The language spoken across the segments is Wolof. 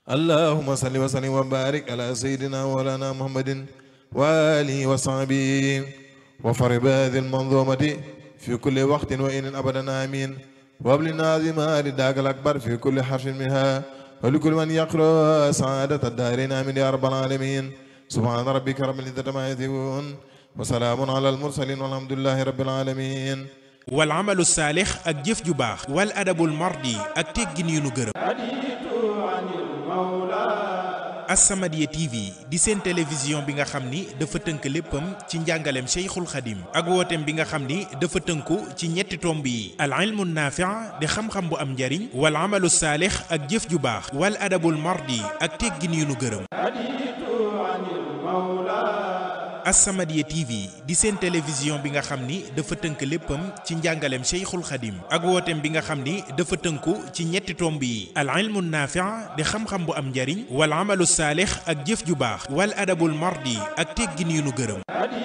اللهم صل وسلم وبارك على سيدنا مولانا محمد وآله وصحبه وفرب هذه المنظومة في كل وقت وإن أبدا آمين وابلنا عظيما رداك الأكبر في كل حرف منها ولكل من يقرأ سعادة الدارين آمين يا رب العالمين سبحان ربك رب العزة ما يصفون وسلام على المرسلين والحمد لله رب العالمين wal amalu saalix ak jëf ju baax wal adabul mardi ak teggin yu nu gërëm As-Samadiyya TV di seen télévision bi nga xam ni dafa tënk léppam ci njàngaleem Cheikhul Khadim ak wooteem bi nga xam ni dafa tënku ci ñetti tomb yi al ilmu naafi' di xam-xam bu am njariñ wal amalu saalix ak jëf ju baax wal adabul mardi ak teggin yu nu gërëm As-Samadiyya TV di seen télévision bi nga xam ni dafa tënk léppam ci njàngaleem Cheikhul Khadim ak wooteem bi nga xam ni dafa tënku ci ñetti tomb yi al ilmu naafi' di xam-xam bu am njariñ wal amalu saalix ak jëf ju baax wal adabul mardi ak teggin yu nu gërëm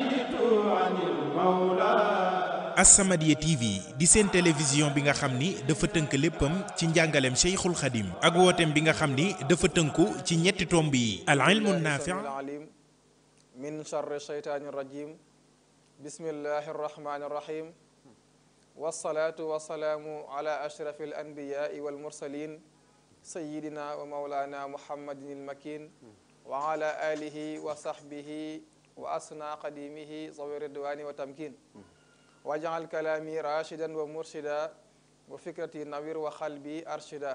As-Samadiyya TV di seen télévision bi nga xam ni dafa tënk léppam ci njàngaleem Cheikhul Khadim ak wooteem bi nga xam ni dafa tënku ci ñetti tomb yi al ilmu naafi' من شر الشيطان الرجيم بسم الله الرحمن الرحيم والصلاة والسلام على أشرف الأنبياء والمرسلين سيدنا ومولانا محمد المكين وعلى آله وصحبه وأسنى قديمه ذوي الرضوان وتمكين واجعل كلامي راشدا ومرشدا وفكرتي نوير وقلبي أرشدا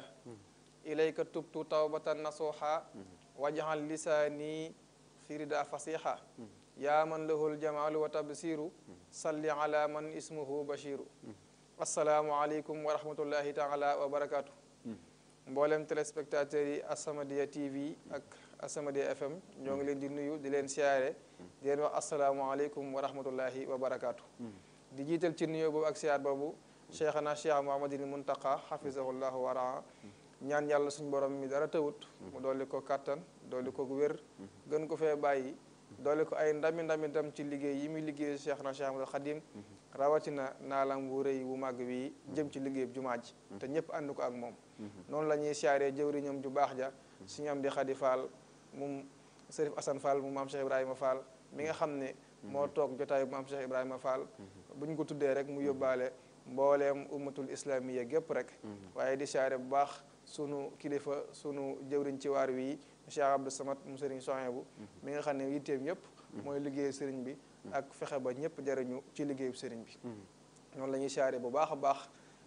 إليك تبت توبة نصوحا واجعل لساني firida fasiha yaa man lahul jamaalu wa tabsiru salli ala man ismuhu bashiru asalaamu aleykum wa rahmatullahi taala wa barakaatu mboolem téléspectateurs yi As-Samadiyya TV ak As-Samadiyya FM ñoo ngi leen di nuyu di leen siyaare di leen wax asalaamu aleykum wa rahmatullahi wa barakaatu di jiital ci nuyoo boobu ak siyaar boobu cheikhana cheikh Muhammadin Muntaqa hafizahullahu wa raa ñaan yàlla suñu borom mi dara tawut mu dolli ko kàttan dolli ko wér gën ko fee bàyyi dolli ko ay ndami ndami tam ci liggéey yi muy liggéey Cheikh na Cheikh Ahmadou Khadim rawatina naalam wu rëy wu màgg wi jëm ci liggéey jumaa ji te ñëpp ànd ko ak moom noonu la ñuy siyaaree jëwriñam ju baax ja suñu am di Khady Fall moom Serif Assane Fall mu maam Cheikh Ibrahima Fall mi nga xam ne moo toog jotaay bu maam Cheikh Ibrahima Fall bu ñu ko tuddee rek mu yóbbaale mbooleem ummatul islamiya gépp rek waaye di siyaare bu baax sunu kilifa sunu jëwriñ ci waar wi Cheikh Abdou Samad mu sëriñ Sohaybu mi nga xam ne yitteem yëpp mooy liggéeyu sëriñ bi ak fexe ba ñëpp jariñu ci liggéeyu sëriñ bi noonu la ñuy siyaare bu baax a baax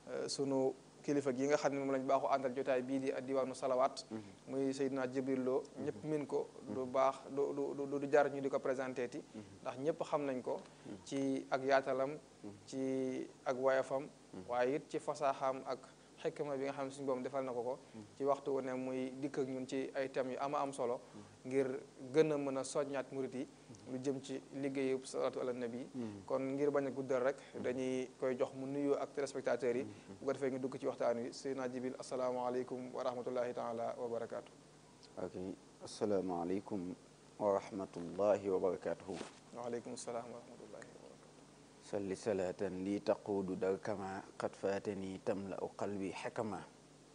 sunu kilifa gi nga xam ne moom lañ baaxu àndal jotaay bii di diwaanu salawaat muy Seydina Jibril Lo ñëpp min ko du baax du du du jar ñu di ko présenté ti ndax ñëpp xam nañ ko ci ak yaatalam ci ak wayafam waaye it ci fasaaxaam ak xekkma bi nga xam ne suñu boom defal na ko ko ci waxtu wu ne muy dikk ak ñun ci ay thèmes yu ama am solo ngir gën a mën a soññaat murit yi lu jëm ci liggéeyu salaatu ala nabi kon ngir bañ a guddal rek dañuy koy jox mu nuyoo ak téléspectateurs yi bu ko defee ñu dugg ci waxtaan wi Seydina Jibril asalaamaaleykum wa rahmatullahi taala wa barakaatu. ok asalaamaaleykum wa rahmatullahi wa barakaatuhu. waaleykum salaam wa rahmatullahi wa barakaatu. salli salaatan li taquudu dar kama qad faatani tamla u qalbi xekama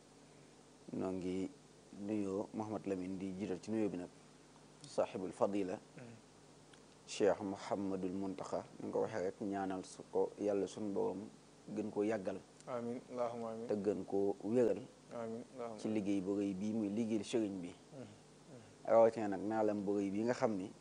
noo ngi nuyoo Mouhamad Lamine di jiital ci nuyoo bi nag saaxibul fadila cheikh Mouhamadul Muntaxa ni nga ko waxee rek ñaanal su ko yàlla suñu borom gën koo yàggal amiin allahumma amiin te gën koo wéral amiin allahumma ci liggéey bu rëy bii muy liggéey sëriñ bi rawatina nag naalam bu rëy bi nga xam ni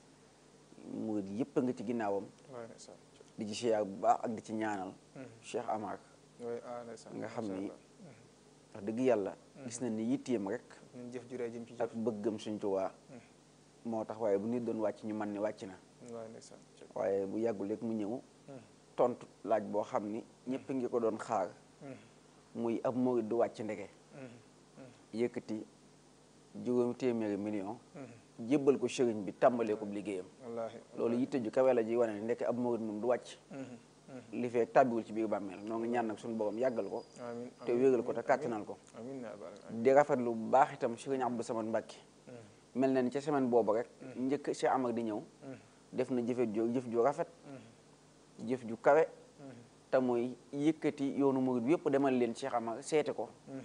murid yëpp a nga ci ginnaawam di ci siyaar bu baax ak di ci ñaanal Cheikh Amar nga xam ni wax dëgg yàlla gis na ni yitteem rek ñun jëf juree jëm ci ak bëggam suñ Tuubaa moo tax waaye bu nit doon wàcc ñu man ni wàcc na waaye bu yàggul rek mu ñëw tontu laaj boo xam ni ñëpp ngi ko doon xaar muy ab murid du wàcc ndeke yëkkati juróomi téeméeri million jébbal ko sëriñ bi tàmbalee ko liggéeyam loolu yitte ju kawe la ji wane ne ndekk ab murid moom du wàcc li fee tàbbiwul ci biir bàmmeel noo ngi ñaan nag suñu borom yàggal ko te wéegal ko te kàttanal ko di rafetlu bu baax itam sëriñ Abdou Samad Mbàkke mel na ni ca semaine boobu rek njëkk Cheikh Amar di ñëw def na jëfe ju jëf ju rafet jëf ju kawe te mooy yëkkati yoonu murid bi yëpp demal leen Cheikh Amar seete ko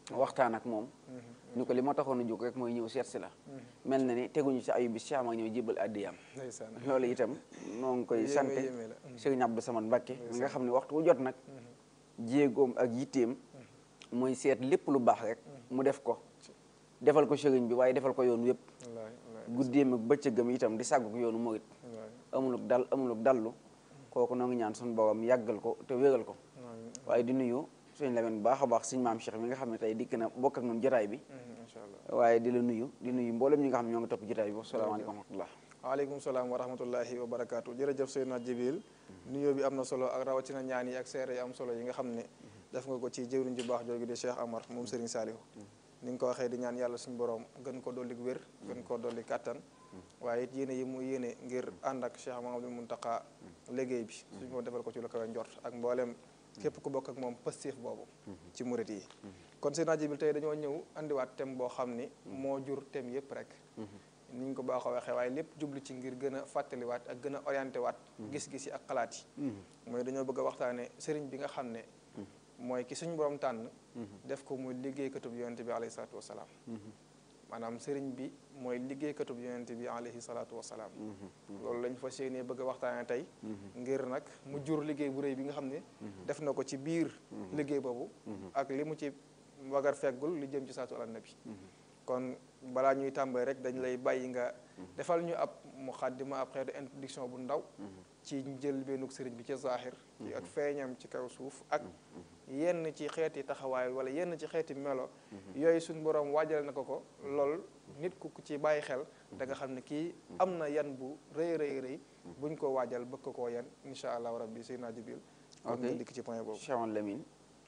waxtaan ak moom ni ko li ma taxoon a jóg rek mooy ñëw seet si la mel na ni teguñu si ayu bis si am ak ñëw jébal addiyam ndeysaan loolu itam noo ngi koy Yéeme, sante yéeme la. Sëriñ Abdou Samad Mbacké mi nga xam ne waxtu wu jot nag jéegoom ak yitteem mooy seet lépp lu baax rek mu def ko defal ko sëriñ bi waaye defal ko yoon wépp wallaahi wallaahi guddeem ak bëccëgam itam di sàggu ko yoonu murit wallaahi amuluk dal amuluk dallu kooku noo ngi ñaan suñu borom yàggal ko te wéral ko amiin waaye di nuyu suñu Lamin bu baax a baax suñu maam Cheikh mi nga xam ne tey dikk na bokk ak ñun jotaay bi incha allah waaye di la nuyu di nuyu mboolem ñi nga xam ne ñoo ngi topp jotaay bi wasalaamaaleykum wa rahmatullah waaleykum salaam wa rahmatullahi wa barakaatu jërëjëf Seydina Jibril nuyoo bi am na solo ak rawatina ñaan yi ak seere yi am solo yi nga xam ne def nga ko ci jëwriñ ju baax jooju di Cheikh Amar moom Serigne Saliou ni nga ko waxee di ñaan yàlla suñu borom gën ko dolli wér gën ko dolli kàttan waaye it yéene yi mu yéene ngir ànd ak Cheikh Mahamadou Muntaqa liggéey bi suñu ko defal ko ci lu kawe njort ak mboolem képp ku bokk ak moom pastéef boobu ci murit yi kon Seydina Jibril tey dañoo ñëw andiwaat thème boo xam ni moo jur thème yépp rek ni ñu ko baaxoo waxee waaye lépp jublu ci ngir gën a fàttaliwaat ak gën a orienté waat gis-gis yi ak xalaat yi mooy dañoo bëgg a waxtaane sëriñ bi nga xam ne mooy ki suñu borom tànn def ko muy liggéeykatub yonente bi alayhi salaatu wasalaam maanaam sëriñ bi mooy liggéeykatub yonente bi alayhi salaatu wasalaam loolu lañ fas yéenee bëgg a waxtaane tey ngir nag mu jur liggéey bu rëy bi nga xam ne def na ko ci biir liggéey boobu ak li mu ci wagar feggul li jëm ci saatu ala nabi kon balaa ñuy tàmbali rek dañ lay bàyyi nga defal ñu ab muqaddima ab xeetu introduction bu ndaw ci jël bennuk sëriñ bi ci zahir ci ak feeñam ci kaw suuf ak yenn ci xeeti taxawaay wala yenn ci xeeti melo yooyu suñ borom waajal na ko ko lool nit ku ci bàyyi xel da nga xam ne kii am na yan bu rëy rëy rëy buñ ko waajal bëgg ko koo yan insha allahu rabbi Seydina Jibril kon Ok. nga dikk ci point boobu Cheikh Amadou Lamine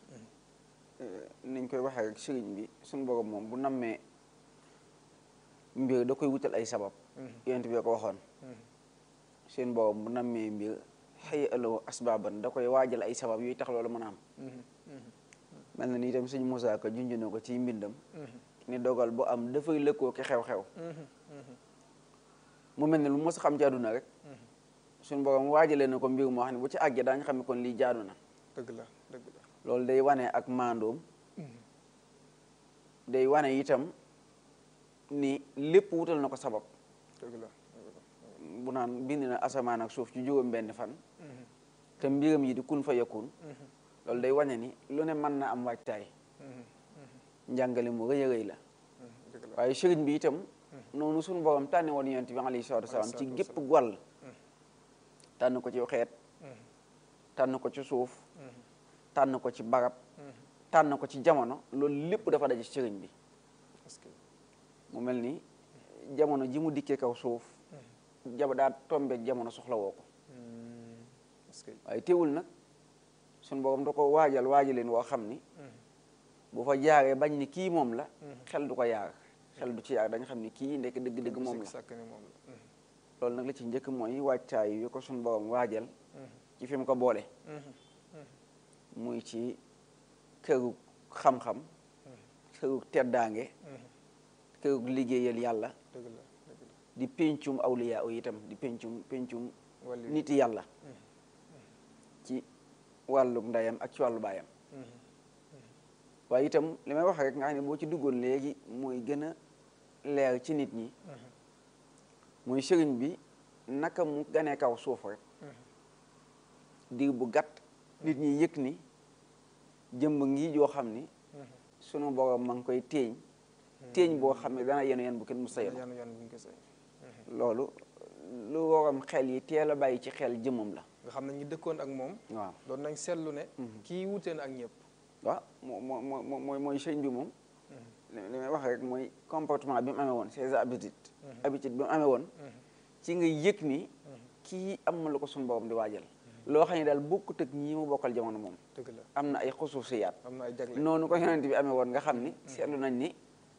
niñ koy waxee rek sëriñ bi suñu borom moom bu nammee mbir da koy wutal ay sabab yonent bi ko waxoon seen borom bu nammee mbir xëy aloo asbaaban da koy waajal ay sabab yooyu tax loolu mën a am mel na ni itam sëñ Moussa Ka junj na ko ci mbindam ni dogal bu am dafay lëkkoo ki xew-xew mu mel ne lu mos a xam ci àdduna rek suñu borom waajalee na ko mbir moo xam ne bu ci àggee daañu xam ne kon lii jaadu na dëgg la dëgg la loolu day wane ak maandoom day wane itam ni lépp wutal na ko sabab dëgg la bu naan bind na asamaan ak suuf ci juróom benn fan te mbiram yi di kun fa yakun loolu day wane ni lu ne mën na am waajtaay njàngale mu rëy a rëy la dëgg la waaye sëriñ bi itam noonu suñu borom tànne woon yonent bi alayhi salaatu wasalaam ci gépp wàll tànn ko ci xeet tànn ko ci suuf tànn ko ci barab tànn ko ci jamono loolu lépp dafa daje ci sëriñ bi parce que mu mel ni jamono ji mu dikkee kaw suuf jaba daa tombeek jamono soxla woo ko parce que waaye teewul nag suñu borom da ko waajal waajaleen woo xam ni bu fa jaaree bañ ni kii moom la xel du ko yaar xel du ci yaar dañ xam ni kii ndekk dëgg-dëgg moom la sàkk ni moom la loolu nag la ci njëkk mooy waajtaay yu ko suñu borom waajal ci fi mu ko boole muy ci këru xam-xam këru teddaange këru liggéeyal yàlla dëgg la dëgg la di pencum awliya yi itam di pencum pencum wàllu niti yàlla ci wàllu ndeyam ak ci wàllu baayam waaye itam li may wax rek nga xam ne boo ci duggoon léegi mooy gën a leer ci nit ñi muy sëriñ bi naka mu ganee kaw suuf rek diir bu gàtt nit ñi yëg ni jëmb ngi joo xam ni sunu borom ma ngi koy téeñ téeñ boo xam ne dana yenu yen bu kenn mu sayal yan yan bu ñu ko say loolu lu waram xel yi teel a bàyyi ci xel jëmmam la nga xam ne ñi dëkkoon ak moom waaw doon nañ seetlu ne kii wutee na ak ñëpp waaw moo moo moo mooy mooy sëñ bi moom li li may wax rek mooy comportement bi mu amee woon ses habitudes habitude bi mu amee woon ci nga yëg ni kii am na lu ko suñu borom di waajal loo xam ne daal bokkut ak ñii mu bokkal jamono moom dëgg la am na ay xusuusiyaat am na ay jagle noonu ko yonent bi amee woon nga xam ni seetlu nañ ni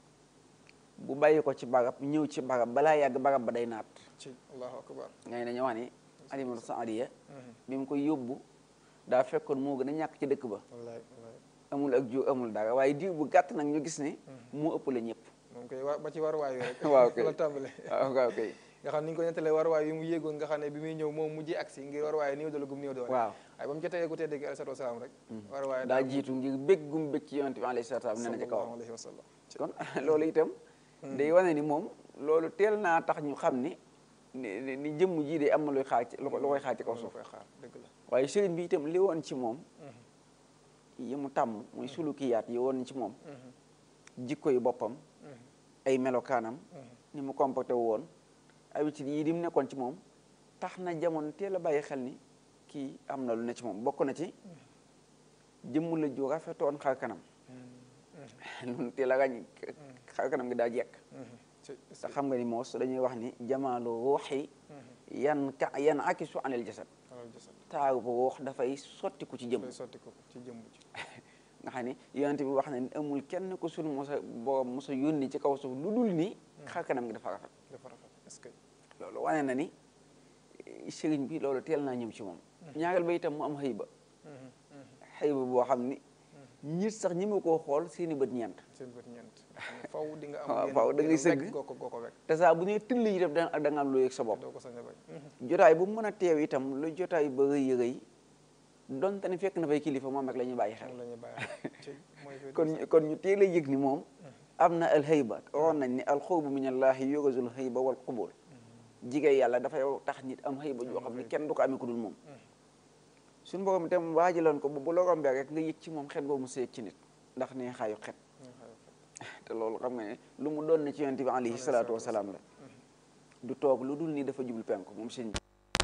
bu bàyyi ko ci barab ñëw ci barab balaa yàgg barab ba day naat ci allahu akbar ngay dañu wax ni alimatu saadiya bi mu koy yóbbu daa fekkoon moo gën a ñàkk ci dëkk ba wallaay wallaay amul ak jur amul dara waaye diir bu gàtt nag ñu gis ne moo ëpp la ñëpp moom koy wa ba ci waruwaay wi rek waaw kay la tàmbale waaw waaw kay nga xam ni ñu ko nettalee waruwaay yi mu yéegoon nga xam ne bi muy ñëw moom mujjee agsi ngir waruwaay néew doole gum néew doole waaw waaye ba mu jotee gu tedd gi alayhi salaatu wasalaam rek war waaye daa jiitu ngir bég gum bég ci yonent bi alayhi salaatu wasalaam nee na ci kawam alayhi wa sallam kon loolu itam day wane ni moom loolu teel naa tax ñu xam ni ni ni jëmm jii de am na luy xaar ci lu ko- lu koy xaar ci kaw lu suuf koy xaar dëgg la waaye sëriñ bi itam li woon ci moom yi mu tàmm muy sulukiyaat yi woon ci moom jikko yi boppam ay melokaanam ni mu comporté wu woon habitude yi di mu nekkoon ci moom tax na jamono teel a bàyyi xel ni kii am na lu ne ci moom bokk na ci jëmm la ju rafetoon xar kanam loolu teel a ràññ xar kanam gi daa jekk ci te xam nga ni moos dañuy wax ni jamaalu ruuxi yan ka yan akisu anil jasad alal jasad taaru bu ruux dafay sottiku ci jëmm day sotti ko ci jëmm ji nga xam ni yonent bi wax na ni amul kenn ku sunu mosa borom mosa yónni ci kaw suuf lu dul ni xar kanam gi dafa rafet dafa rafet est-ce que loolu wane na ni eh, sëriñ bi loolu teel naa ñëw ci moom ñaareel ba itam mu am xëyba xëyba boo xam ni ñit sax ñi ma koo xool seeni bët ñeent seen bët ñeent faw di nga am waaw yenn- faw da ngay yenn sëgg. wekk goo ko goo ko wekk te saa bu nee tëll itam da da nga am loo yëg sa bopp doo ko sañ a bañ jotaay bu mu mën a teew itam lu jotaay ba rëy rëy donte ne fekk na fay kilifa moom rek la ñuy bàyyi xel moom la ñuy bàyyi ci mooy fi kon ñu- kon ñu teel a yëg ni moom am na alxayba waxoon nañ ni alxawbu min allahi yurazul xayba wal qubul jigéen yàlla dafay tax nit am xayba joo xam ne kenn du ko amee ku dul moom suñu borom itam waajaloon ko bu bu la rombee rek nga yëg ci moom xet boobu mu seeg ci nit ndax nee xaayu xet te loolu xam nga ne lu mu doon na ci yonent bi alayhi salaatu wasalaam la du toog lu dul ni dafa jublu penku moom sëñ bi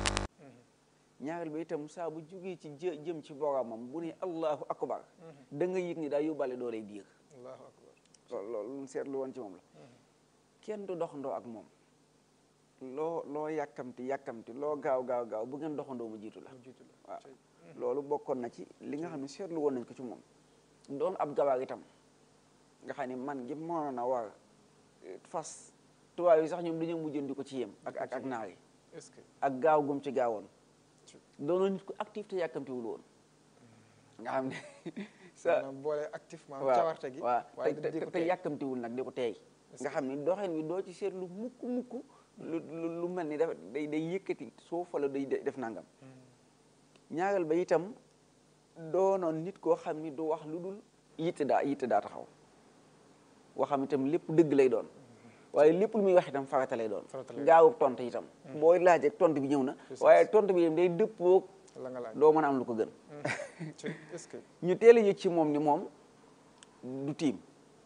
ñaareel ba itam saa bu jógee ci jë jëm ci boromam bu ne allahu akbar da nga yëg ni daa yóbbaale dooley biir allahu akbar loolu loolu lu mu seetlu woon ci moom la kenn du doxandoo ak moom loo loo yàkkamti yàkkamti loo gaaw gaaw gaaw bu ngeen doxandoo mu jiitu la mu jiitu la waaw loolu bokkoon na ci li nga xam ne seetlu woon nañ ko ci moom doon ab gawaar itam nga xam ne man gi mënoon a war eh, fas tubaab yi sax ñoom dañoo mujjoon di ko ci yem ak ak ak naar yi est-ce que ak gaaw gum ci gaawoon doonoon nit ku actif te yàkkamtiwul woon nga xam ne sa maanaam boole activement waaw cawarte gi waaw waaye te di te ko te tey yàkkamtiwul nag di ko teey nga xam ni doxin wi doo ci seetlu mukk mukk lu lu lu mel ni dafa day day yëkkati suuf wala day def nangam ñaareel ba itam doonoon nit koo xam ni du wax lu dul yitte daa yitte daa taxaw waxam itam lépp dëgg lay doon waaye lépp lu muy wax itam farata lay doon Farata lay doon. gaawu tontu itam booy laajee tontu bi ñëw na waaye tontu bi itam day dëppoog la nga laaj doo mën a am lu ko gën ci est-ce que ñu teel a yëg ci moom ni moom du tiim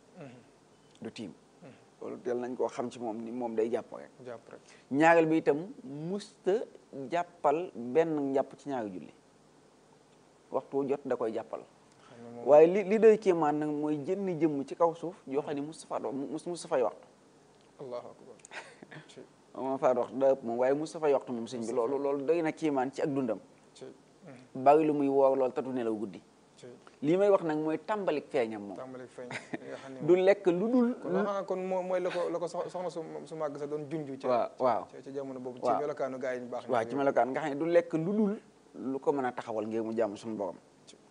du tiim loolu teel nañ koo xam ci moom ni moom day jàpp rek jàpp rek ñaareel bi itam musta jàppal benn njàpp ci ñaari julli waxtu wu jot da koy jàppal xam ne moom waaye li li doy kéemaan nag mooy jënn jëmm ci kaw suuf yoo xam ne Moustapha do mus Moustapha yi waxtu allahu akbar ci moom faa waxtu daa ëpp moom waaye Moustapha yi waxtu moom sëñ bi loolu loolu doy na kéemaan ci ak dundam ci bari lu muy woor loolu tatu nelaw guddi ci lii may wax nag mooy tàmbalik feeñam moom tàmbali feeñ nga xam ne du lekk lu dul kon loo xam ne kon moo mooy la ko la ko sox- soxna su su màgg sa doon junju ci waaw waaw ci ci jamono boobu ci waaw. melokaanu gaa yi ñu baax waaw ci melokaan nga xam ne du lekk lu dul lu ko mën a taxawal ngir mu jàmm suñu borom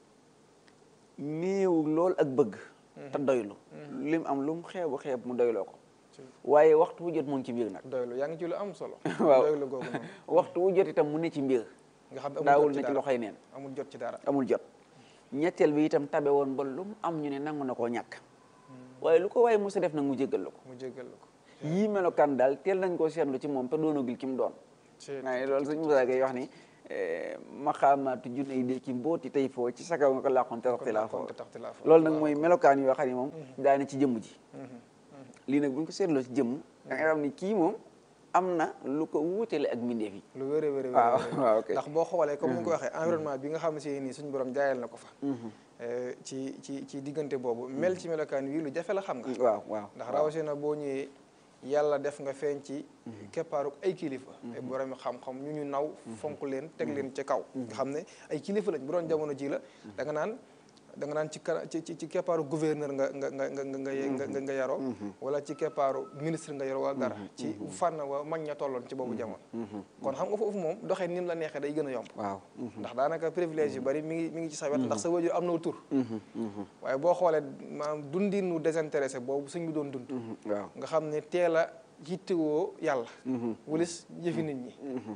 néew lool ak bëgg te doylu lim am lu mu xeebu xeeb mu doyloo ko ci waaye waxtu wu jot mu ngi ci mbir nag doylu yaa ngi ci lu am solo Waaw. doylu googu noonu waxtu wu jot itam mu ne ci mbir nga xam ne amul daawul jot ci na ci dara loxoy neen amul jot ci dara amul jot ñetteel bi itam tabe woon ba lu mu am ñu ne nangu na koo ñàkk waaye lu ko waaye mos a def nag mu jéggal la ko mu jéggal la ko yii melokaan daal teel nañ koo seetlu ci moom te doonagul ki mu doon ci waaye loolu sëñ Moussa Gueye wax ni maxaamaatu junne yi de ki mbooti tey foo ci sakaw nga ko làqoon te raxti laa foo te taxti laa foo loolu nag mooy melokaan yoo xam ne moom daana ci jëmm ji lii nag bu ñu ko seetloo ci jëmm da nga xam ni kii moom am na lu ko wuutale ak mbindeef yi lu wér a wér a waaw wér waaw ok ndax boo xoolee comme ni nga ko waxee environnement bi nga xam ne si nii suñu borom jaayal na ko fa eh, ci ci ci diggante boobu mel ci melokaan wii lu jafe la xam nga waaw waaw ndax rawatina boo ñëwee yàlla def nga feeñ ci keppaaruk ay kilifa ay borom xam-xam ñu ñu naw fonk leen teg leen ci kaw nga xam ne ay kilifa lañ bu doon jamono ji la da nga naan da nga naan ci kara ci ci ci keppaaru gouverneur nga nga nga nga nga nga nga nga yaroo wala ci keppaaru ministre nga yaroo wala dara ci fànn wa mag ña tolloon ci boobu jamono kon xam nga foofu moom doxee ni mu la neexee day gën a yomb waaw ndax daanaka privilège yu bari mi ngi mi ngi ci sa wet ndax sa wajur am na tur waaye boo xoolee maanaam dundinu désintéressé boobu suñ bi doon dund waaw nga xam ne teel a yittewoo yàlla wulis jëfi nit ñi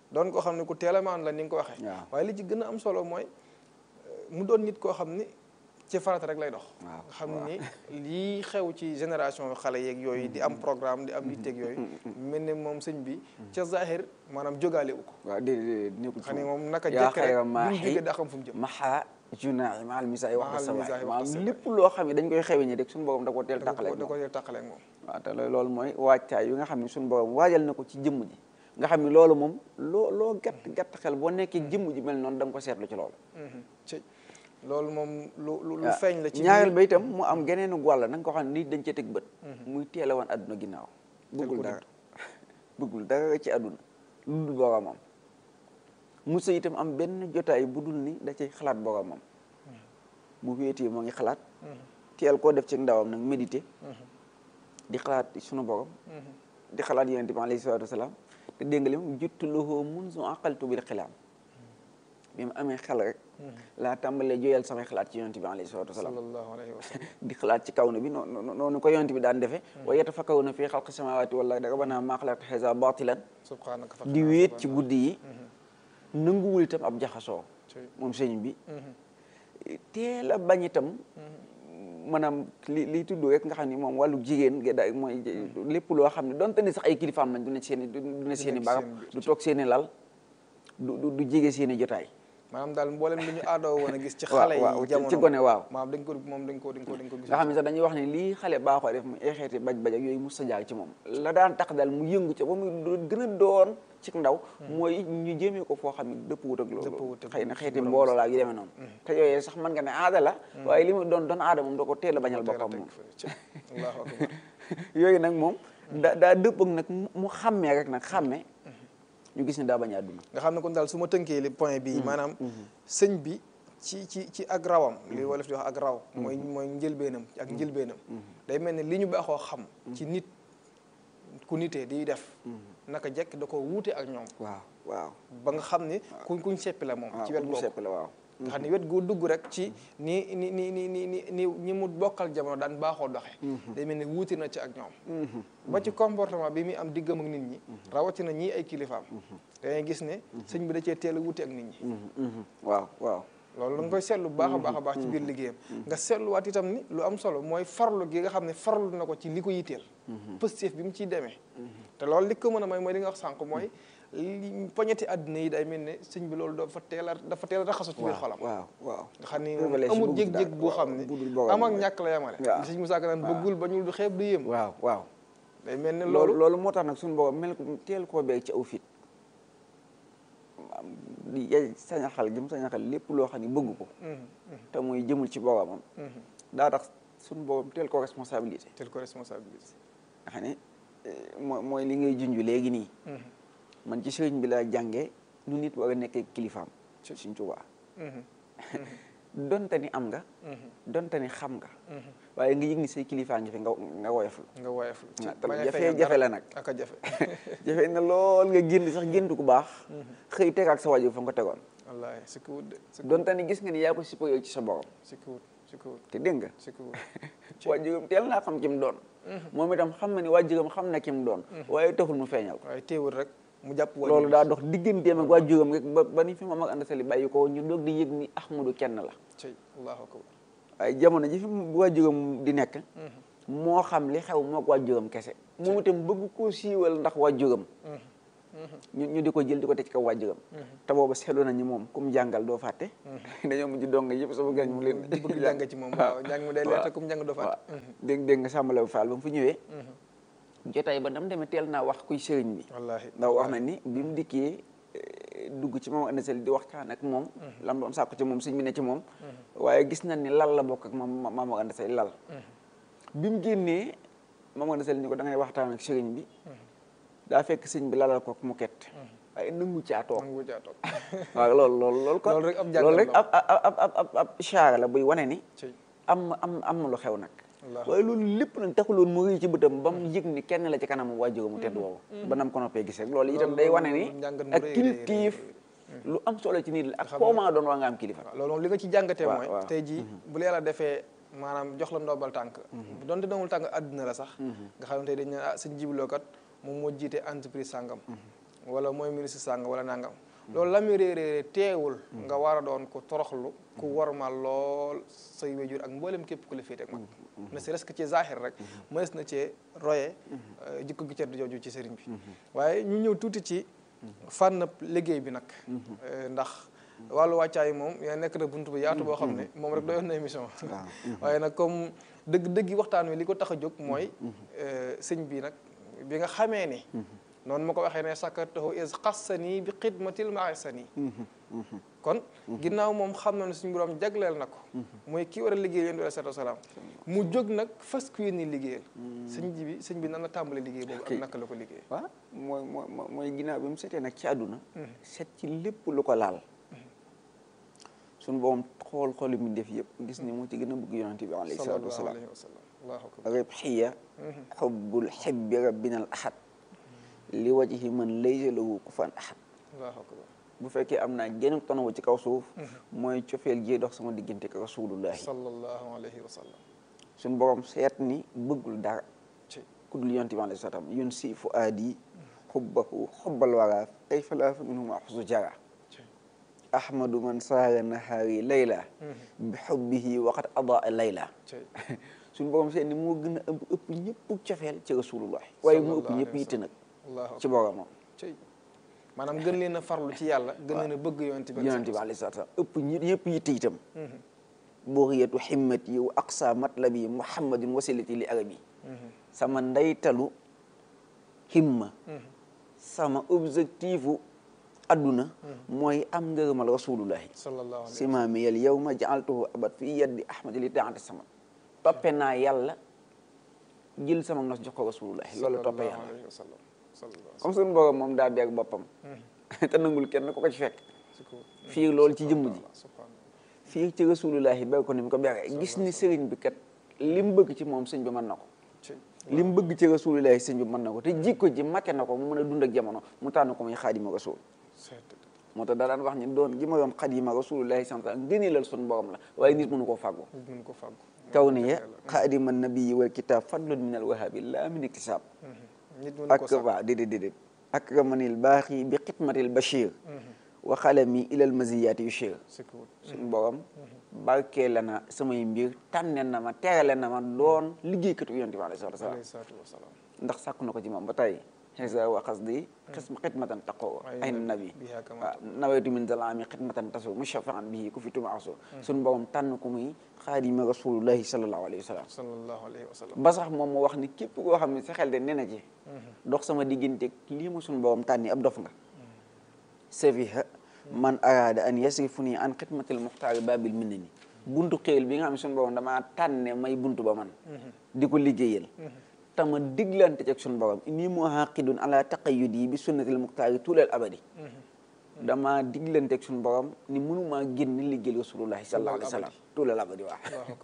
doon koo xam ne ku teel a maan la ni nga ko waxee waaw. waaye li ci gën a am solo mooy euh, mu doon nit koo xam ni ci farata rek lay dox waaw, nga xam ni lii xew ci génération xale yeeg yooyu di am programme di am yitteeg yooyu mel ne moom sëñ bi ca zahir maanaam jógaale wu ko waaw déedéet nekkul xam ni ci moom naka yaa jekk rek xayra bu mu maaxi jógee daa xam fu mu jëm maxa junaaxi maal misaay wax Maal sa misaay waay wax maanaam sa lépp loo xam ne dañ koy xewe ñi rek suñu borom da ko teel da ko tàqaleeg da moom ko tàqaleeg moom waaw te loolu mooy waajtaay yu nga xam ne suñu borom waajal na ko ci jëmm ji nga xam ne loolu moom loo loo gàtt gàtt xel boo nekkee jëmm ji mel noonu da nga ko seetlu ci loolu ci loolu moom lu lu lu waaw feeñ la ci ñaareel biir- ba itam mu am geneenu wàll na nga ko xam ne nit dañ cee teg bët muy teel a wan àdduna ginnaaw bëggul ko dara bëggul dara ci àdduna lu dul boromam musa itam am benn jotaay bu dul ni da cay xalaat boromam bu wéetee moo ngi xalaat teel koo def ci ndawam nag méditer di xalaat sunu borom di xalaat yonent bi alayhi salaatu wasalaam te dégg nga li moom juttu lahu munzu aqaltu bil xilaam bi mu amee xel rek laa tàmbalee jooyal samay xalaat ci yonent bi alayhi salaatu wasalaam sallallahu alayhi wa sallam di xalaat ci kaw na bi noonu noonu ko yonent bi daan defee wa yatafakkaruna fi xalqi samawati wal ardi rabbana maa xalaqta haza batilan subhanaka fa di wéet ci guddi yi nanguwul itam ab jaxasoo Ci- moom sëñ bi teel a bañ itam maanaam li liy tudd rek nga xam ni moom wàllu jigéen ga daay mooy lépp loo xam ne donte ni sax ay kilifaam lañ du ne seen i du ne seen i nekk barab seen biir. du toog seen i lal du du du jege seen i jotaay maanaam daal mboolem li ñu aadoo woon a gis ci waaw xale waaw yi ci- jamono ci gone waaw maam dañ ko moom dañ ko dañ ko dañ ko gis nga xam ne sax dañuy wax ne lii xale baaxoo def mu ay xeeti baj baj ak yooyu mus sa jaar ci moom la daan tax daal mu yëngu ca ba mu do- gën a doon ci ndaw mooy ñu jéemee ko foo xam ne dëpp wut ak loolu Dëppwut ak xëy na suñu xeeti borom mbooloo laa yu demee noonu te yooyu sax mën nga ne aada la waaye li mu doon doon aada moom da ko teel a bañal teel a boppam teg moom fële ci allahu akbar yooyu nag moom da daa dëpp ak nag mu- mu xàmmee rek nag xàmmee ñu gis ne daa bañ a àdduna nga xam ne kon daal su ma tënkee li point bi maanaam sëñ bi ci ci ci ak rawam li wolof di wax ak raw mooy mooy njëlbeenam ak njëlbeenam day mel ne li ñu baaxoo xam ci nit ku nitee di def naka jekk da ko wuute ak ñoom waaw waaw ba nga xam ne kuñ kuñ seppi la moom ci wet mu googu sepp la waaw nga xam ne wet goo dugg rek ci ni ni ni ni ni ni ni ñi mu bokkal jamono daan baaxoo doxe day mel ne wuute na ci ak ñoom ba ci comportement bi muy am diggam ak nit ñi rawatina ñii ay kilifaam dangay gis ne sëñ bi da cee teel a wuute ak nit ñi waaw waaw loolu da nga koy seetlu bu baax a baax a baax ci biir liggéeyam nga seetluwaat itam ni lu am solo mooy farlu gi nga xam ne farlu na ko ci li ko yitteel positif bi mu ciy demee te loolu li ko mën a may mooy li nga wax sànq mooy li poñeti àddina yi day mel ne sëñ bi loolu dafa teel a dafa teel a raxasu ci biir xolam waaw waaw nga xam ni Révélation amul bu jég-jég daal, boo waaw, xam ne bu dul borom am ak mooy. ñàkk la yemale waaw. li sëñ Musaa Ka naan bëggul ba ñul du xeeb du yéem waaw waaw day mel ne loolu loolu loolu moo tax nag suñu borom mel ko teel koo beeg ci aw fit am di yay sañaxal gi mu sañaxal lépp loo xam ne bëgg ko te muy jëmul ci boromam daa tax suñu borom teel ko responsabilité tel ko responsabilité nga xam ne eh, mooy mooy li ngay junj léegi nii man ci sëriñ bi laa jàngee nu nit war a nekkee kilifaam suñ Tuubaa donte ni am nga donte ni xam nga waaye nga yëg ni say kilifaa ngi fi nga nga woyoflu nga woyof ci Ah, te bañ a jafe- feeñal jafe dara la nag. ak a jafe jafe na lool nga génn sax géntu ku baax xëy tegaat sa wajur fa nga ko tegoon wallaahi si ko wut de si ko donte ni gis nga ni yaa ko supérieur ci sa borom si ko wut si ko wut te dégg nga si ko wut waajuram teel naa xam ki mu doon moom itam xam na ni waajuram xam na ki mu doon waaye taxul mu feeñal ko waaye teewul rek mu jàpp wàññi loolu daa dox digganteem ak waajuram rek ba ba ni fi moom ak ànd sali bàyyi ko ñu doog di yëg ni Ahmadu kenn la ci allahu akbar waaye jamono ji fi waajuram di nekk moo xam li xew mook waajuram kese moom itam bëgg koo siiwal ndax waajuram ñu ñu di ko jël di ko teg ci kaw waajuram te booba seetlu nañu moom kum jàngal doo fàtte dañoo mujj dong yëpp sama gañ mu leen di bëgg jàng ci moom waaw jàng mu day leer te kum jàng doo waaw fàtte dégg dégg nga sàmbalaw Fall ba mu fi ñëwee jotaay ba dam demee teel naa wax kuy sëriñ bi wallaahi ndax wax na ni bi mu dikkee eh, dugg ci moom andasel di waxtaan ak moom lam doon sàkku ci moom sëñ bi ne ci moom waaye gis nañ ni lal la bokk ak moom maam ak andasel lal bi mu génnee maam andasel ni ko da ngay waxtaan ak sëriñ bi daa fekk sëñ bi lalal ko mu ket waaye nangu caa toog nangu caa toog waaw loolu loolu loolu kon Loolu rek ab jàngat loolu rek la. ab ab ab ab ab ab ishaara la buy wane ni ci am am am na lu xew nag Allah. waaye loolu lépp nag taxuloon mu rëy ci bëtam ba mu yëg ni kenn la ci kanam waajur mu tedd woowu ba nam ko noppee gis rek loolu itam day wane ni loolu njàngat mu ak rëy, rëy, kilifteef lu am solo ci nit la ak koo maa doon waa nga am kilifa waaw loolu moom li nga ci jàngatee waaw, mooy waaw. tey jii bu la yàlla defee maanaam jox la ndombal tànk bu donte ndombal tànk àdduna la sax nga xam ne tey dañ ne ah sëñ jibiloo kat moom moo jiite entreprise sàngam wala mooy ministre sàng wala nangam loolu la muy réeréeré teewul nga war a doon ku toroxlu ku warmal lool say wéjur ak mboolem képp ku la féete ak mag ne serait-ce que ci zahir rek mënees na cee roye jikko gi cedd jooju ci sëriñ bi waaye ñu ñëw tuuti ci fànn liggéey bi nag ndax wàllu wàccaay moom yaa nekk na buntu bu yaatu boo xam ne moom rek doyoon na émission waaye nag comme dëgg dëggi waxtaan wi li ko tax a jóg mooy sëñ bi nag bi nga xamee ni noonu ma ko waxee ne sakartahu is xassanii bi xidmatil maasani kon ginnaaw moom xam na ne suñu borom jagleel na ko mooy kii war a liggéey yéen bi salaatu salaam mu jóg nag fas ku yéen liggéeyal sëñ ji bi sëñ bi nan la tàmbale liggéey boobu ak naka la ko liggéey waaw mooy mooy mooy ginnaaw bi mu setee nag ci àdduna set ci lépp lu ko laal suñu borom xool xooli mu def yëpp gis ni moo ci gën a bëgg yonente bi alayhi salaatu wasalaam ribxiya xubbul xibbi rabbina al ahad li wajhi man laysa lahu kufuwan ahad bu fekkee am naa genn tonawu ci kaw suuf mooy cofeel jee dox sama diggante ak rasulullahi sallallahu alayhi wa sallam suñu borom seet ni bëggul dara ku dul yonente bi alayhi salaam yun si fu aadi xubbahu xubbal wara kay falaafa minhum axusu jara ahmadu man saara nahaari layla bi xubbihi waqat adaa layla suñu borom seet ni moo gën a ëpp ëpp ñëpp cofeel ci rasulullah waaye mu ëpp ñëpp yitte nag ci boromam maanaam gën leen a farlu ci yàlla gën leen a bëgg yonent bi yonent bi alayhi salaam ëpp ñi yëpp yitte itam bughiyatu himmati wa aqsa matlabi muhammadin wasilati li arabi sama ndeytalu himma sama objectifu adduna mooy am ngërëmal rasulullahi sallallahu alayhi simaami yal yawma jaaltuhu abad fi yaddi ahmadi li taati sama toppe naa yàlla jël sama nos jox ko rasulullahi loolu toppe yàlla comme suñu borom moom daa beeg boppam te nangul kenn ku ko ci fekk fii loolu ci jëmm ji fii ci rasulullahi beeg ko ni mu ko beeree gis ni sëriñ bi kat li mu bëgg ci moom sëñ bi mën na ko li mu bëgg ci rasulullahi sëñ bi mën na ko te jikko ji mate na ko mu mën a dund ak jamono mu tànn ko muy xaadima rasul moo tax daa daan wax ni doon gi ma doon xadima rasulullahi sallallahu alayhi wasallam gëneelal suñu borom la waaye nit mënu koo fàggu mënu ko fàggu kaw ni ya xaadima nabii wal kitab fadlun min al wahabi la min iktisab nit mënu ko ak waaw déedéet déedéet akramanil baaxi bi xidmatil bachir wa xalami ilal maziyati yushir suñu borom barkee la na samay mbir tànne na ma teerale na ma doon liggéeykatu yonent bi alayhi salaatu wasalaam ndax sàkku na ko ci moom ba tey xisa wa xasdi xisma xidmatan taqoo ay nabi waaw nawaytu min zalaami xidmatan tasu mushafaan bihi ku fi tuma aso suñu borom tànn ko muy xaadima rasulullahi sallallahu alayhi wa sallam sallallahu alayhi wa sallam ba sax moom mu wax ni képp koo xam ne sa xel de nee na ci dox sama diggante lii ma suñu borom tànni ab dof nga safiha man araada an yasrifu nii an xidmatil muxtaari babil minna ni buntu xéel bi nga xam ne suñu borom damaa tànne may buntu ba man di ko liggéeyal tama diglante ci ak suñu borom inni muhaqidun ala taqayyudi bi sunnatil muxtaari tulal abadi dama diglante ak suñu borom ni mënumaa génn liggéeyal rasulullahi sallallahu alayhi wa sallam tulal abadi waa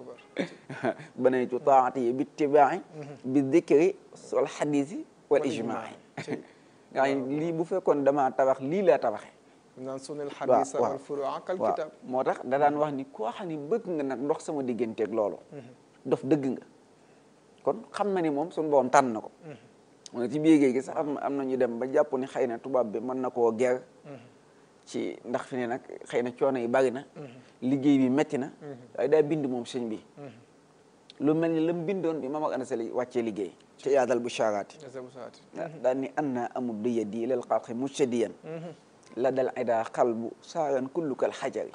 banaytu taati bi ittibaai bi dikri wal xadisi wal ijmaai nga xam lii bu fekkoon damaa tabax lii laa tabaxe naan sunil xadis wal furua kal kitab moo tax da daan wax ni koo xam ne bëgg nga nag ndox sama digganteeg loolu dof dëgg nga kon xam na ni moom suñu borom tànn na ko mu ne ci biir géej gi sax am am na ñu dem ba jàpp ni xëy na tubaab bi mën na koo ger ci ndax fi ne nag xëy na coono yi bari na liggéey bi metti na waaye daa bind moom sëñ bi lu mel ni la mu bindoon bi Mamadou Anta Sali wàccee liggéey ci yaadal bu sharaati daal ni an naa amul du yeddi lal xalqi mujtadiyan la dal ida xalbu saaran kullukal xajari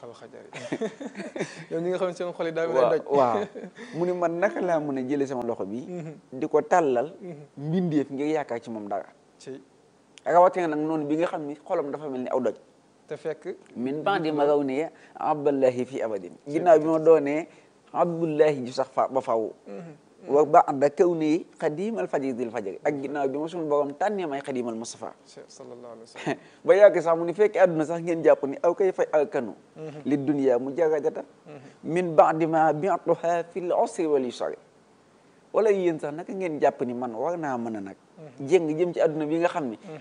yow ñi nga xam ne seen xol yi daa waaw daj waaw mu ni man naka laa mën a jële sama loxo bi di ko tàllal mbindeef ngir yaakaar ci moom dara ci rawatina nag noonu bi nga xam ni xolam dafa mel ni aw doj te fekk min bandi ma raw ne abdallahi fi abadin ginnaaw bi ma doonee abdullahi ji sax fa ba faw wa ba'da kawni xadimal fajidil fajari ak ginnaaw bi ma suñu borom tànnee may xadimal Mustafa sallallahu alayhi wa sallam ba yàgg sax mu ni fekk àdduna sax ngeen jàpp ni aw kay fay alkanu li dunya mu jaradata min ba'di ma bi'tuha fil usri wal yusri wala yéen sax naka ngeen jàpp ni man war naa mën a nag jéng jëm ci àdduna bi nga xam ni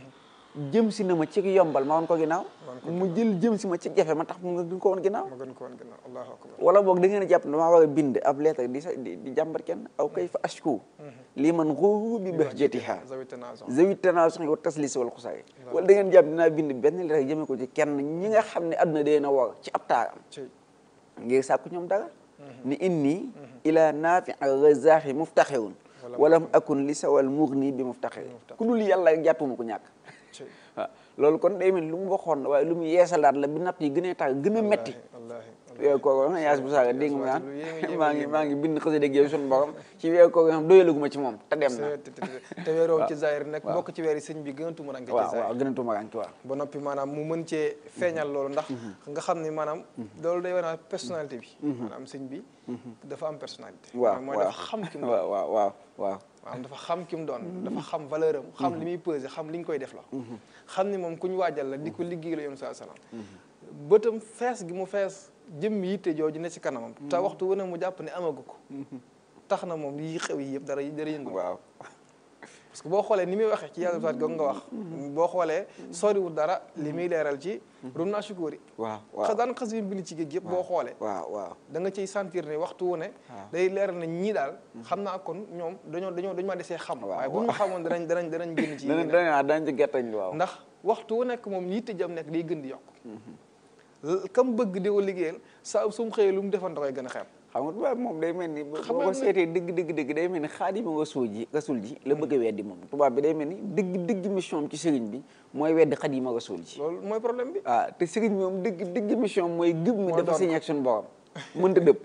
jëm si na ma ci yombal ma woon ko ginnaaw mu jël jëm si ma ci jafe ma tax mu nga ko woon ginnaaw ma gën ko woon ginnaaw allahu akbar wala boog da ngeen a jàpp ne damaa war a bind ab lettre di sa di di jàmbat kenn aw kay fa ashku lii man xuuru bi bahjatiha zawi tanaaso zawi tanaaso wa taslis wal xusaay wala da ngeen jàpp dinaa bind benn lettre jëmee ko ci kenn ñi nga xam ne àdduna dee na war ci ab taaram ci ngir sàkku ñoom dara ni inni ila naafi razaaxi muftaxirun walam akun li sawal mugni bi muftaxir ku dul yàlla rek jàppuma ko ñàkk ci waaw loolu kon day mel lu mu waxoon la waaye lu mu yeesalaat la bi natt yi gën a tar gën a metti wallaahi weeru koor nga yaas bu saaga dégg nga lu yéeme naan maa ngi maa ngi bind xasida ak yow suñu borom ci weeru koor nga xam doyalaguma ci moom te dem na te te te weeroo ci zaahir nekk bokk ci weer yi sëñ bi gën a tumuranke ci waaw zaahir waaw gën a tumaranki waaw ba noppi maanaam mu mën cee feeñal loolu ndax nga xam ni maanaam loolu day wane personnalité bi maanaam sëñ bi dafa am personnalité waaw mooy waaw dafa xam ki mu doon waaw waaw waaw waaw maanaam dafa xam ki mu doon dafa xam valeur am xam li muy pesé xam li ñu koy def la xam ni moom ku ñu waajal la di ko liggéey la yoon saa salaam bëtam fees gi mu fees jëmm yitte jooju ne ci kanamam te waxtu wu ne mu jàpp ne amagu ko tax na moom yi xew yi yëpp dara dara yëngu waaw parce que boo xoolee ni muy waxee ci yàlla saat googu nga wax boo xoolee soriwul dara li muy leeral ci rum naa sukóori waaw waaw xas daan xas yi bind ci géej yëpp boo xoolee waaw waaw da nga ciy sentir ne waxtu wu ne day leeral na ñii daal xam naa kon ñoom dañoo dañoo dañu ma desee xam waaw waaye bu ñu ma xamoon danañ danañ danañ génn ci dana yeneen dana dañ ci gertañ waaw ndax waxtu wu nekk moom yitte jam nekk day gën di yokk kam bëgg di ko liggéeyal saa su mu xëyee lu mu defan da koy gën a xeeb xam nga tubaab moom day mel ni boo Xam ko nga seetee dëgg dëgg dëgg day mel ni xaadima rasul ji rasul ji la bëgg a weddi moom tubaab bi day mel ni dëgg dëgg mission am ci sëriñ bi mooy weddi xaadima rasul ji loolu mooy problème bi ah te sëriñ bi moom dëgg dëgg mission mooy gëb mi Mooy dafa doon signé ak suñu borom mënta dëpp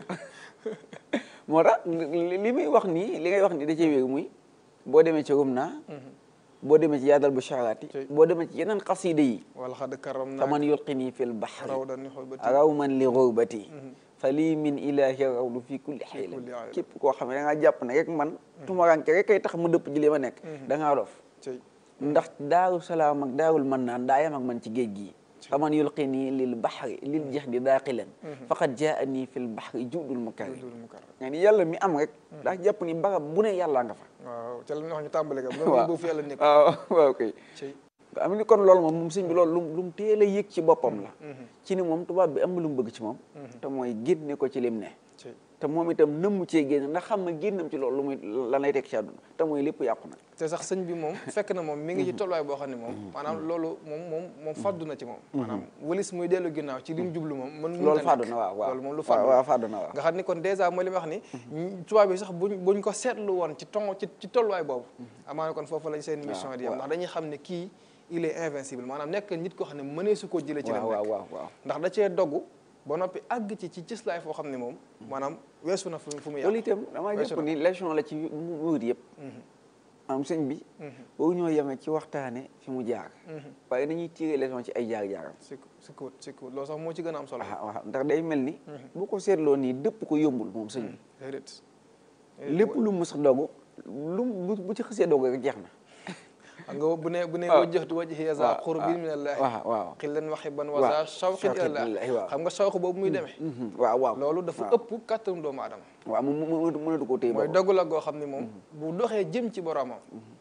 moo tax li li muy wax nii li ngay wax nii da cee wéeru muy boo demee ci rum naa boo demee ci yaadal bu sharaati Ci- boo demee ci yeneen xasida yi wala xadd karam naa faman yulqini fil bahri raw dan ni xool ba raw man li rurbati fa lii min ilahi rawdu fi kulli xayla kulli xayla. képp koo xam ne da ngaa jàpp ne rek man tumaranke rek kay tax mu dëpp ji li ma nekk da ngaa dof ci ndax daaru salaam ak daarul man naan daa yam ak man ci géej gi faman yulqini lil bahri lil jeex di daaqilan faqad jaani fil bahri judul mukari dul mu kar nga ni yàlla mi am rek daa jàpp ni barab bu ne yàllaa nga fa waaw ca la ñu wax ñu tàmbale ka bu waaw boobu fi yàlla nekk waaw waaw kay ci nga am ni kon loolu moom moom sëñ bi loolu lu lu mu teel a yëg ci boppam la ci ni moom tubaab bi am na lu mu bëgg ci moom te mooy génne ko ci lim ne ci te moom itam nëmm cee génn ndax xam nga génnam ci loolu lu muy lan lay teg ci àdduna te mooy lépp yàqu na te sax sëñ bi moom fekk na moom mi ngi ci tolluwaay boo xam ne moom maanaam loolu moom moom moom faddu na ci moom maanaam walis muy dellu ginnaaw ci li mu jublu moom mën loolu fàddu na waaw waaw loolu moom lu waaw faddu waaw fàddu na waaw nga xam ni kon dèjà mooy li ma wax ni tubaab bi sax buñ buñ ko seetlu woon ci ton ci ci tolluwaay boobu amaana kon foofu lañ seen mission di yam ndax dañuy xam ne kii il est invincible maanaam nekk nit koo xam ne mënee su koo jëlee ci la waaw waaw nekk waaw waaw ndax da cee dogg ba noppi àgg ci ci cëslaay foo xam ne moom maanaam weesu na fu fu mu loolu yàqu itam damaa weesu jàpp na. ni leçon la ci murid yëpp am sëñ bi boobu ñoo yemee ci waxtaane fi mu jaar waaye nañuy tiré leçon ci ay jaar-jaaram si si kuut si kuut loolu sax moo ci gën a am solo waaw waaw ndax day mel ni bu ko seetloo nii dëpp ko yombul moom sëñ bi déedéet lépp lu mu sax dogu lu mu bu ci xësee dogu rek jeex na xam nga bu ne bu ne waaw. wajjahtu wajhiya za waaw, qurbin waaw, min allahi waaw, waaw. xillan wa xibban wa waaw, za shawqin shawqin ila ilallahi, allah waaw. xam nga shawq boobu muy demee waaw waaw loolu dafa waaw. ëpp kàttanu doomu aadama waaw mu mu mënatu koo téye mooy boppam. dogu la goo xam ne moom bu doxee jëm ci boromam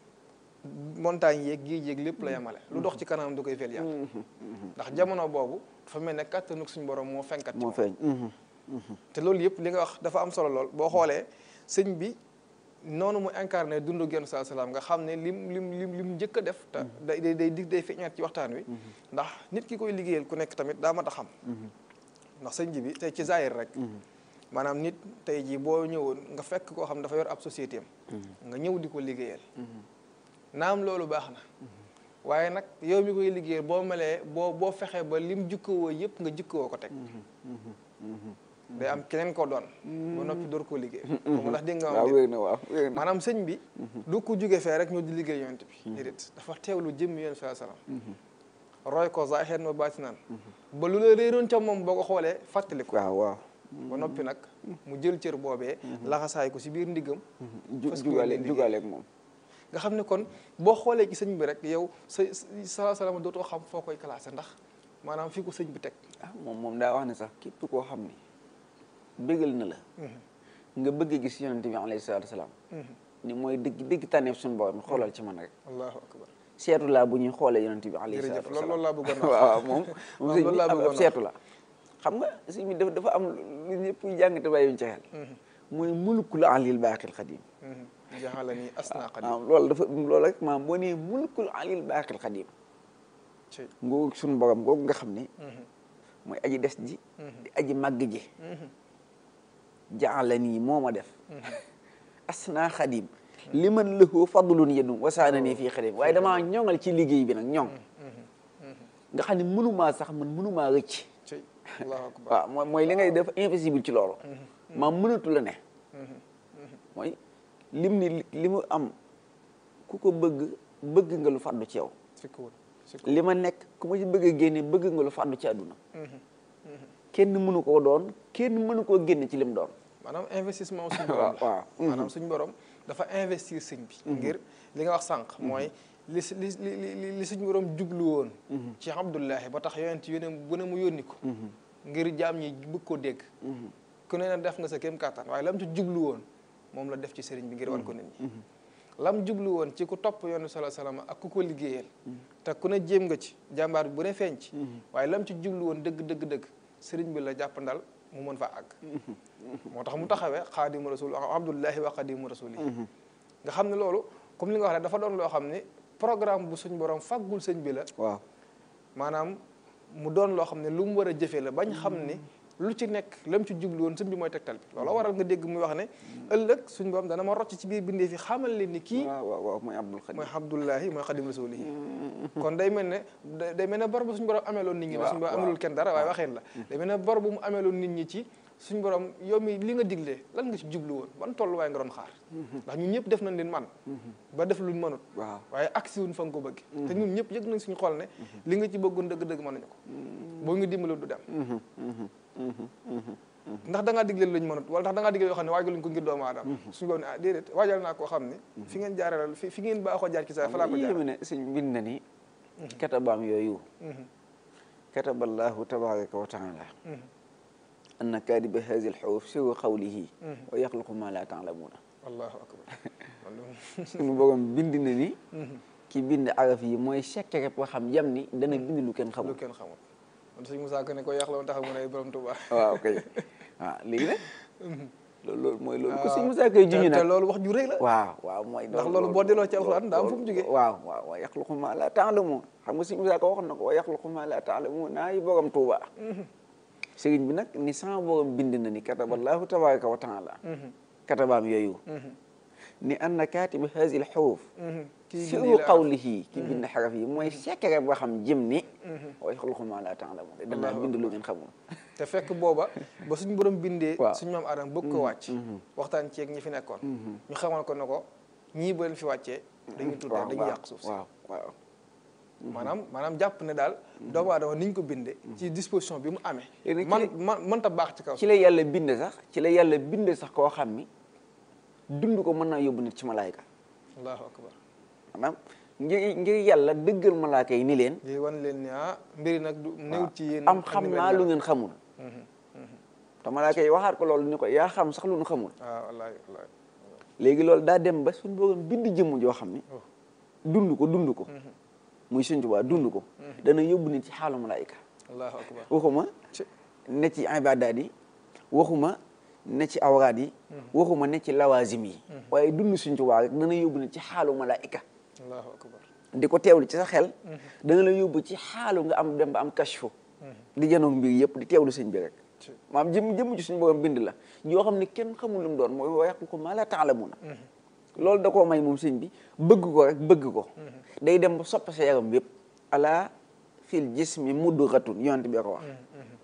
montagne yeeg géej yeeg lépp la yemale lu dox ci kanam du koy fel yàlla ndax jamono boobu dafa mel ne kàttanu suñu borom moo fenkat ci moo moom feeñ te loolu yëpp li nga wax dafa am solo lool boo xoolee sëñ bi noonu mu incarné dundu genn saa salaam nga xam ne lim lim lim lim njëkk a def te day day day dig day feeñaat ci waxtaan wi ndax nit ki koy liggéeyal ku nekk tamit daa mat a xam ndax sëñ ji bi tey ci zaahir rek maanaam nit tey jii boo ñëwoon nga fekk koo xam dafa yor ab société am nga ñëw di ko liggéeyal naam loolu baax na waaye nag yow mi koy liggéeyal boo melee boo boo fexee ba lim jukkawoo yëpp nga jukkawoo ko teg day am keneen ko doon ba noppi door koo liggéey moom ndax dégg nga waaw am wér na waaw wér na maanaam sëñ bi du ko jóge fee rek ñoo di liggéey yonent bi déedéet dafa teewlu jëmm yonent saa salaam roy ko zaahiran wa baatinan ba lu la réeroon ca moom boo ko xoolee fàttali ko waaw waaw ba noppi nag mu jël cër boobee laxasaay ko si biir ndiggam ju fas ko jugaale yéene jugaale ak moom nga xam ne kon boo xoolee ci sëñ bi rek yow sa sa salaam dootoo xam foo koy classé ndax maanaam fii ko sëñ bi teg ah moom moom daa wax ne sax képp koo xam ni bëggal na la nga bëgg gis yonente bi alayhi salaatu wasalaam ni mooy dëgg dëgg tànneef suñu borom xoolal ci man rek allahu akbar seetu laa bu ñuy xoolee yonent bi alayhi jërëjëf salaatu loolu loolu laa bëggoon a wax. waaw moom moom waaw sëñ loolu bi laa ab bëggoon a ab seetu la xam nga sëñ bi dafa dafa am lu ñëpp jàng te bàyyiwuñ ci xel mooy mulkul alil baaqil xadim jaxalani asna qadim waaw loolu dafa loolu rek maam boo nee mulkul alil baaqil xadim ci ngoogu suñu borom googu nga xam ne mooy aji des ji di aji màgg ji jaala nii moo ma def asna xadim li man lahu fadlun yedum wasaana nii fii xadim waaye damaa ñoŋal ci liggéey bi nag ñoŋ nga xam ne mënumaa sax man mënumaa rëcc ci allahu akbar waaw mooy mooy li ngay def invisible ci loolu maam mënatu la ne mooy lim ni li mu am ku ko bëgg bëgg nga lu fàddu ci yow sikkuwul sikkuwul li ma nekk ku ma ci bëgg a génne bëgg nga lu fàddu ci àdduna kenn mënu koo doon kenn mënu koo génne ci lim doon maanaam investissement suñu waaw borom la waaw maanaam suñu borom dafa investir sëñ bi ngir li nga wax sànq mooy li si li li li li suñu borom jublu woon ci Abdullahi ba tax yonent yónne bu ne mu yónni ko ngir jaam ñi bëgg koo dégg ku ne na def nga sa kéem kàttan waaye lam ci jublu woon moom la def ci sëriñ bi ngir wan ko nit ñi lam jublu woon ci ku topp yoonu sala salaam ak ku ko liggéeyal te ku ne jéem nga ci jàmbaar bi bu ne feeñ ci waaye lam ci jublu woon dëgg dëgg dëgg sëriñ bi la jàppandal mu mën fa àgg moo tax mu taxawee xaadimu rasul abdullahi wa xaadimu rasuli nga xam ne loolu comme li nga wax rek dafa doon loo xam ne programme bu suñ borom faggul sëñ bi la waaw maanaam mu doon loo xam ne lu mu war a jëfee la bañ xam ni lu ci nekk lam ci jublu woon sëñ bi mooy tegtal bi loolu waral nga dégg muy wax ne ëllëg suñ borom dana ma rocc ci biir bindee fi xamal leen ni kii waaw waaw waaw mooy Abdul Xadim mooy Abdullahi mooy xadim rasulihi kon day mel ne day day mel ne bor bu suñu borom ameeloon nit ñi la suñu borom amelul kenn dara waaye waxeen la day mel ne bor bu mu ameeloon nit ñi ci suñu borom yow mi li nga diglee lan nga ci jublu woon ban tolluwaay nga doon xaar ndax ñun ñëpp def nañ leen man ba def luñ mënut waaw waaye agsi wuñ fa nga ko bëgg te ñun ñëpp yëg nañ suñu xol ne li nga ci bëggoon dëgg-dëgg mën nañu ko boo ñu dimbali du dem ndax da ngaa digle luñ mënut wala ndax da ngaa digle yoo xam ne waajaluñ ko ngir doomu aadama suñu borom ne ah déedéet waajal naa koo xam ne fi ngeen jaarale fi fi ngeen baaxoo jaar ci saa fa laa ko jaar yéeme ne sëñ bind na ni katabaam yooyu kataballahu tabaraka wa taala anna kaadiba hazi lxawf siru xawlihi wa yaxluqu ma la taalamuuna allahu akbar suñu borom bind na ni ki bind araf yi mooy secret boo xam jam ni dana bind lu kenn lu xamul kenn xamul man sëñ Moussa Ka ne ko yàq la woon taxaw mu ne borom Tuubaa waaw kay waaw léegi nag loolu loolu mooy loolu ko sëñ Moussa koy juñu te nag loolu wax ju rëy la waaw waaw mooy ndax loolu boo delloo ci alxuraan daa am fu mu jógee waaw waaw wa yaxluqu ma la taalamuun xam nga sëñ Moussa ko waxoon na ko wa yaxluqu ma la taalamuun naa yi borom Tuuba sëriñ bi nag ni sama borom bind na ni kataballahu tabaraka wa taala katabaam yooyu ni anna kaatiba hazi l xuruf kii siru bind la qawlihi ki bind xaraf yi mooy secret boo xam jëm ni wa yaxluqu ma la taalamuun danaa Allahu bind lu ngeen xamul te fekk booba ba suñu borom bindee Waaw. suñu maam Adama bëgg ko wàcc waxtaan ci ak ñi fi nekkoon ñu xamal ko ne ko ñii ba leen fi wàccee dañuy tuddee waaw dañuy waaw yàq suuf si waaw waaw maanaam maanaam jàpp ne daal doomu aadama ni ñu ko bindee ci disposition bi mu amee Léegi man ci- man mënta baax ci kaw ci la yàlla bind sax ci la yàlla bind sax koo xam ni dund ko mën naa yóbbu nit ci malaayka allahu akbar maanaam ngir ngir yàlla dëggal malaaka yi ni leen lii wan leen ni ah mbiri nag du néew ci yéen am ak xam ni mel naa lu dara. ngeen xamul te malaaka yi waxaat ko loolu ni ko yaa xam sax lu ñu xamul waaw wallaahi wallaahi léegi loolu daa dem ba suñu borom bind jëmm joo xam ni dund ko dund ko muy Sëñ Tuubaa dund ko dana yóbbu nit ci xaalu malaayka allahu akbar waxuma ci ne ci ibaadaat yi waxuma ne ci awraat yi waxuma ne ci lawaasim yi waaye dund Sëñ Tuubaa rek dana yóbbu nit ci xaalu malaayka allahu akbar di ko teewlu ci sa xel dana la yóbbu ci xaalu nga am dem ba am kashfu di janoog mbir yëpp di teewlu sëñ bi rek ci maam jëm jëm ci suñu borom bind la yoo xam ne kenn xamul lu mu doon mooy wa yaxluqu maa laa ta'lamuuna loolu da koo may moom sëñ bi bëgg ko rek bëgg ko day dem ba sopp sa yaram yëpp ala fil jismi mudghatun yonent bi ko wax